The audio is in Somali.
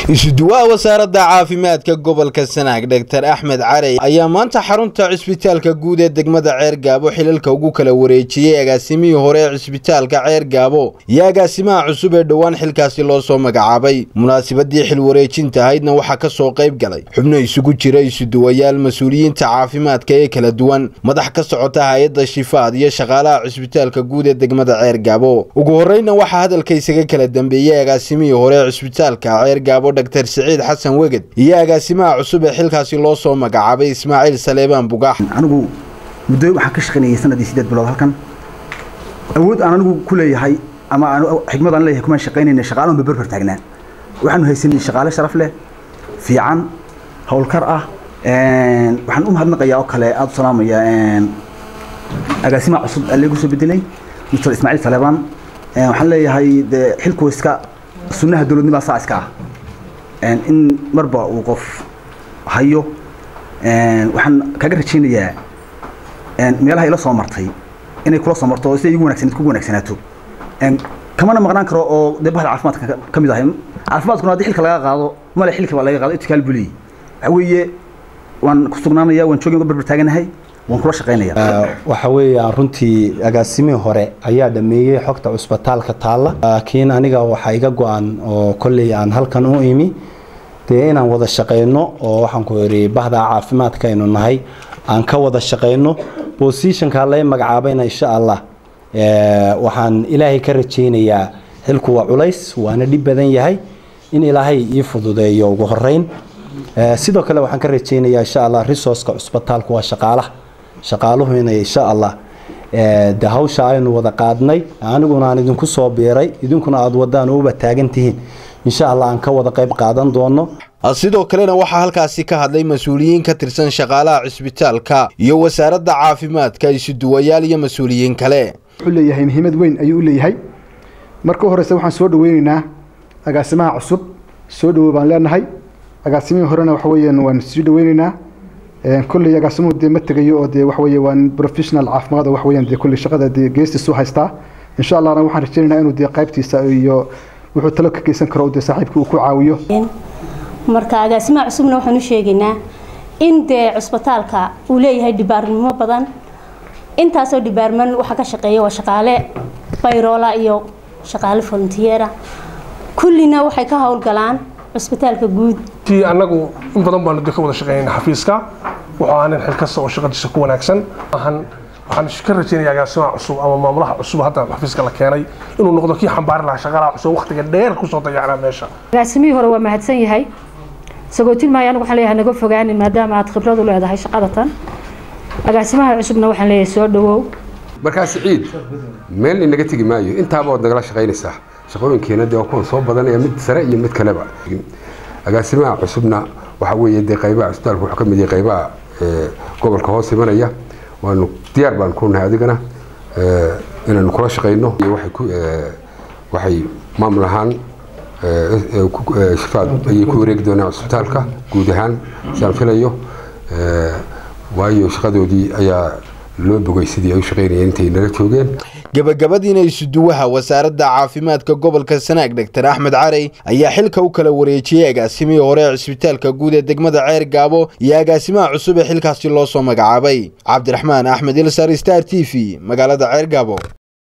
isuduwaha wasaaradda caafimaadka gobolka sanaag dhaktar axmed carey ayaa maanta xarunta cisbitaalka guud ee degmada ceer gaabo xilalka ugu kala wareejiyey agaasimihii hore ee cisbitaalka ceer gaabo iyo agaasimaha cusub ee dhowaan xilkaasi loo soo magacaabay munaasabadii xil wareejinta ahaydna waxaa ka soo qayb galay xubno isugu jira isuduwayaal mas-uuliyiinta caafimaadka ee kala duwan madax ka socota hay-adda shifaad iyo shaqaalaha cisbitaalka guud ee degmada ceer gaabo ugu horreyna waxaa hadalka isaga kala dambeeyey agaasimihii hore ee cisbitaalka ceer gaabo dhaktar siciid xasan weged iyo agaasimaha cusub ee xilkaasi loo soo magacaabay ismaaciil saleebaan bugaax anigu muddo waxaan ka shaqaynayay sanadii sideed bilood halkan awood aan anigu ku leeyahay ama xikmad aan leeyahay kumaan shaqaynayna shaqaalahan berber taagnaa waxaanu haysanay shaqaale sharaf leh fiican howlkar ah waxaan u mahadnaqayaa oo kale aada u salaamaya agaasimaha cusub alleegu soo bedelay mr ismaaciil saleebaan waxaan leeyahay dee xilku iska sunnaha dowladnimaa saa iska ah in marba uu qof hayo waxaan kaga rajaynayaa meelaha ila soo martay inay kula soo marto siday igu wanagsanayd kugu wanaagsanaato kamana maqnaan karo oo dee bahda caafimaadka ka mid ahay caafimaadkuna haddii xilka laga qaado male xilka baa laga qaado itikaal buu leeyahy waxa weeye waan ku sugnaanaya waan joogin berber taaganahay waan kula shaqaynaya waxa weeyaan runtii agaasimihii hore ayaa dhameeyey xogta cusbitaalka taalla laakiin aniga waxaa iga go-an oo kolley aan halkan u imi dee inaan wada shaqayno oo waxaan ku idhi bahda caafimaadka aynu nahay aan ka wada shaqayno bosishonka lay magacaabayna insha allah waxaan ilaahay ka rajaynayaa xilku waa culays waana dhib badan yahay in ilaahay ii fududeeyo ugu horeyn sidoo kale waxaan ka rajaynayaa insha allah resourceka cusbitaalku waa shaqaalaha shaqaaluhu inay insha allah de hawsha aynu wada qaadnay aniguna aan idinku soo biiray idinkuna aada wadaan uba taagan tihiin insha allah aan ka wada qayb qaadan doono sidoo kalena waxaa halkaasi ka hadlay mas-uuliyiin ka tirsan shaqaalaha cisbitaalka iyo wasaaradda caafimaadka isuduwayaal iyo mas-uuliyiin kale wuxuu leeyahay muhiimad weyn ayuu u leeyahay marka u horeysa waxaan soo dhaweyneynaa agaasimaha cusub soo dhawow baan leenahay agaasimihii horena waxa weeyaan waan sii dhaweyneynaa kolley agaasimuhu dee ma tegayo oo dee waxa weeye waa professional caafimaad oo waxa weeyaan dee kolley shaqada dee geestiisu haystaa insha allahna waxaan rajaynaynaa inuu dee qaybtiisa iyo wuxuu talo ka geysan karo dee saaxiibkii uu ku caawiyo marka agaasimaha cusubna waxaan u sheegaynaa in dee cusbitaalka uu leeyahay dhibaarnimo badan intaasoo dhibaarman waxaa ka shaqeeya waa shaqaale bayroola iyo shaqaale volunteera kullina waxay ka howlgalaan cusbitaalka guud annagu in badan baanu de ka wada shaqeynayna xafiiska wuxuu ahaa nin xilkasta oo shaqadiisa ku wanaagsan waxaan ka rajaynaya agaasimaha cusub ama maamulaha cusub hadda xafiiska la keenay inuu noqdo kii xambaari lahaa shaqalaha cusub waqtiga dheer kusoo dayacnaa meesha agaasimihii hore waa mahadsan yahay sagootin maayo anigu waxaan leeyahay naga fogaanin maadaama aad khibrad u leedahay shaqadatan agaasimaha cusubna waxaan leeyahay soo dhawow markaa siciid meel inaga tegi maayo intaaba waad nagala shaqaynaysaa shaqooyinkeena dee waa kuwan soo badanaya mid sare iyo mid kaleba agaasimaha cusubna waxa weeye dee qaybaha cusbitaalka wuxuu ka mid yahay qaybaha gobolka hoos imanaya waanu diyaar baan ku nahay adigana inaanu kula shaqayno waxay maamul ahaan shifaad ayay ku wareegi doonaan cusbitaalka guud ahaan siaan filayo waayo shaqadoodii ayaa loo bogay sidii ay u shaqaynayeen intay nala joogeen gabagabadiina isuduwaha wasaaradda caafimaadka gobolka sanaag dhaktar axmed carey ayaa xilka u kala wareejiyey agaasimihii hore ee cisbitaalka guud ee degmada ceer gaabo iyo agaasimaha cusub ee xilkaasi loo soo magacaabay cabdiraxmaan axmed ilsar star t v magaalada ceer gaabo